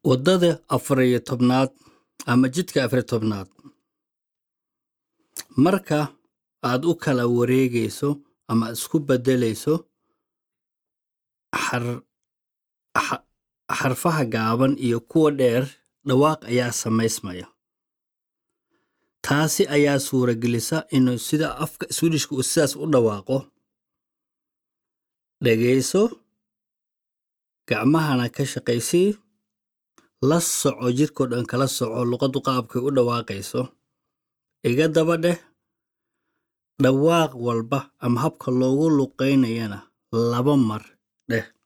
waddada afar iyo tobnaad ama jidka afar iyo tobnaad marka aad u kala wareegayso ama isku beddelayso xar- xa- xarfaha gaaban iyo kuwa dheer dhawaaq ayaa samaysmaya taasi ayaa suuragelisa inuu sida afka swedishka uu sidaas u dhawaaqo dhegayso gacmahana ka shaqaysii la soco jirkoo dhan kala soco luqaddu qaabkay u dhawaaqayso iga daba dheh dhawaaq walba ama habka loogu luqaynayana laba mar dheh